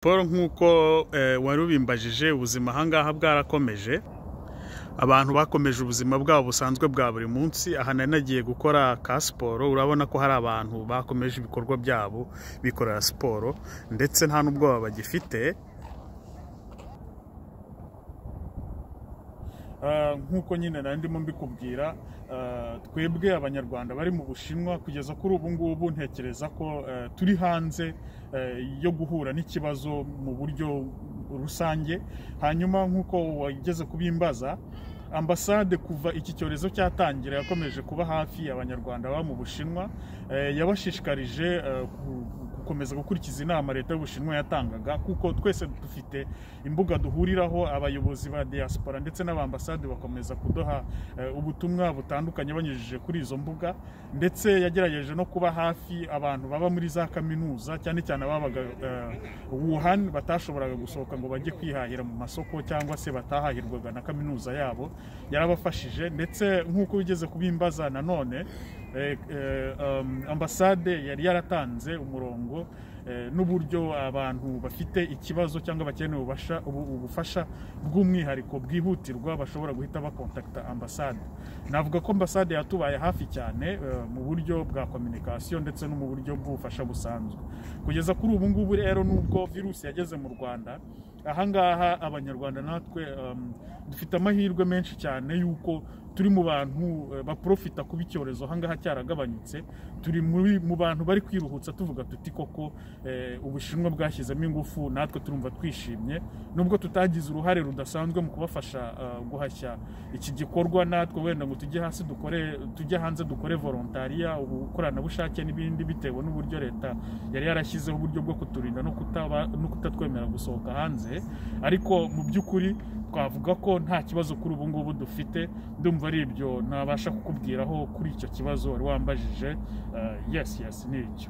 paul nk'uko wari ubimbajije ubuzima ahangaha bwarakomeje abantu bakomeje ubuzima bwabo busanzwe bwa buri munsi aha nari nagiye gukora ka siporo urabona ko hari abantu bakomeje ibikorwa byabo bikorera siporo ndetse nta n'ubwoba bagifite nk'uko nyine nari ndimo mbikubwira twebwe abanyarwanda bari mu bushinwa kugeza kuri ubu ngubu ntekereza ko turi hanze yo guhura n'ikibazo mu buryo rusange hanyuma nk'uko wageze kubimbaza ambasade kuva iki cyorezo cyatangira yakomeje kuba hafi abanyarwanda baba mu bushinwa yabashishikarije gukomeza gukurikiza inama leta y'ubushinwa yatangaga kuko twese dufite imbuga duhuriraho abayobozi ba diaspora ndetse n'abambasade bakomeza kuduha ubutumwa butandukanye banyujije kuri izo mbuga ndetse yagerageje no kuba hafi abantu baba muri za kaminuza cyane cyane ababaga Wuhan batashoboraga gusohoka ngo bajye kwihahira mu masoko cyangwa se batahahirwaga na kaminuza yabo yarabafashije ndetse nk'uko bigeze kubimbaza nanone ambasade yari yaratanze umurongo n'uburyo abantu bafite ikibazo cyangwa bakeneye ubufasha bw'umwihariko bwihutirwa bashobora guhita bakontakita ambasade navuga ko ambasade yatubaye hafi cyane mu buryo bwa kominikasiyo ndetse no mu buryo bw'ubufasha busanzwe kugeza kuri ubu ngubu rero nubwo virusi yageze mu rwanda ahangaha abanyarwanda natwe dufite amahirwe menshi cyane y'uko turi mu bantu baprofita kuba icyorezo ahangaha cyaragabanyutse turi mu bantu bari kwiruhutsa tuvuga tuti koko ubushinwa bwashyizemo ingufu natwe turumva twishimye nubwo tutagize uruhare rudasanzwe mu kubafasha guhashya iki gikorwa natwe wenda ngo tujye hasi dukore tujye hanze dukore volontariya ubukoranabushake n'ibindi bitewe n'uburyo leta yari yarashyizeho uburyo bwo kuturinda no kutatwemerera gusohoka hanze ariko mu by'ukuri twavuga ko nta kibazo kuri ubu ngubu dufite ndumva ari ibyo ntabasha kukubwiraho kuri icyo kibazo wari wambajije yesi yesi ni icyo